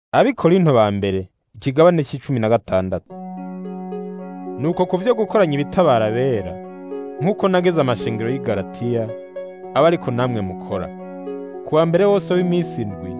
Abikorinto ba mbere ikigabane c'icumi na gatandatu. Nuko ku vyo gukoranya ibitabara bera, nk'uko nageze amashengero y'i Galatiya, aba ariko namwe mukora. Ku wa mbere wose w'iminsi indwi,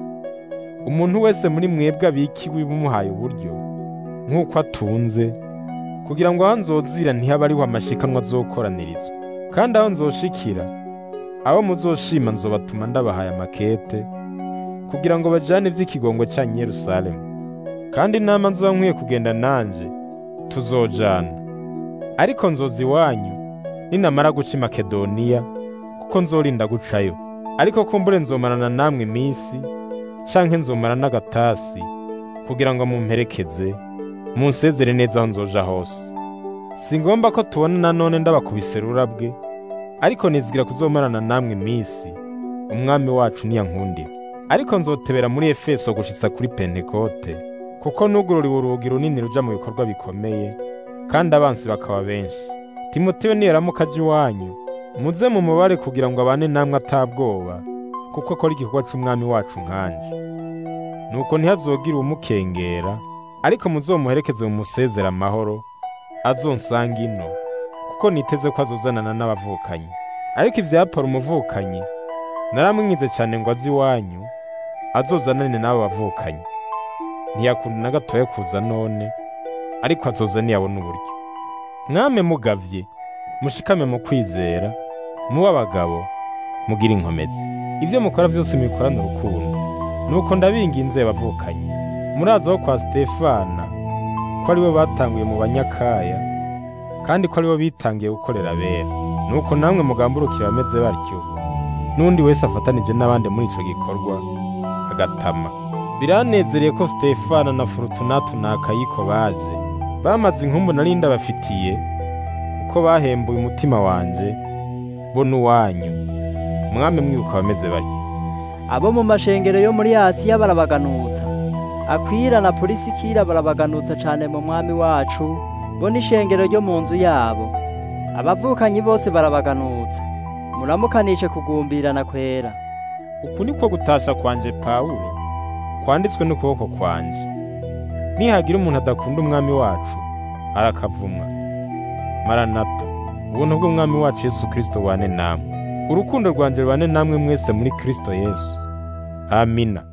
umuntu wese muri mwebwe abikiwe bumuhaye uburyo, nk'uko atunze, kugira ngo aho nzozira ntihabe ariho amashikanwa azokoranirizwa. Kandi aho nzoshikira, abo muzoshima nzobatuma ndabahaye amakete, kugira ngo bajane ivy'ikigongwe canyu i Yerusalemu. Kandi inama nzoba nkwiye kugenda nanje, tuzojana. Ariko nzoza iwanyu, ninamara guca i Makedoniya, kuko nzorinda gucayo. Ariko kumbure nzomarana namwe iminsi, canke nzomara n'agatasi, kugira ngo mumperekeze, munsezere neza aho nzoja hose. Singomba ko tubona nanone ndabakubise rurabwe, ariko nizigira kuzomarana namwe iminsi, umwami wacu niyankundira. Ariko nzotebera muri Efeso gushitsa kuri Pentekote, kuko nugururiwe urugi runini ruja mu bikorwa bikomeye, kandi abansi bakaba benshi. Timoteyo niyaramuka aje iwanyu, muze mumubare kugira ngo abane namwe atabwoba, kuko akora igikorwa c'umwami wacu nkanje. Nuko ntihazogire uwumukengera, ariko muzomuherekeze mumusezere amahoro, azonsanga ino, kuko niteze ko azozanana n'abavukanyi. Ariko ivya Apolo umuvukanyi, naramwingize cane ngo aze iwanyu, azozanane n'abo bavukanyi. Ntiyakunda na gatoya kuza none, ariko azoza niyabona uburyo. Mwame mugavye, mushikame mu kwizera, mube abagabo, mugire inkomezi. Ivyo mukora vyose mubikorane urukundo. Nuko ndabinginze bavukanyi, murazi aho kwa Sitefana, ko aribo batanguye mu banyakaya, kandi ko aribo bitangiye gukorera abera. Nuko namwe mugamburukire abameze batyo, n'undi wese afatanije n'abandi muri ico gikorwa, agatama. Biranezereye ko Sitefana na Forutunato na Akayiko baje, bamaze inkumbu nari ndabafitiye, kuko bahembuye umutima wanje, bo n'uwanyu. Mwame mwibuka abameze batyo. abo mu mashengero yo muri Asiya barabaganutsa Akwila na Polisikira barabaganutsa cane mu mwami wacu bo n'ishengero ryo mu nzu yabo abavukanyi bose barabaganutsa muramukanishe kugumbirana kwera Uku niko gutasha kwanje Pawulo, kwanditswe n'ukuboko kwanje. Nihagira umuntu adakunda umwami wacu, arakavumwa. Maranata, ubuntu bw'umwami wacu Yesu Kristo bubane namwe. Urukundo rwanje rubane namwe mwese muri Kristo Yesu. Amina.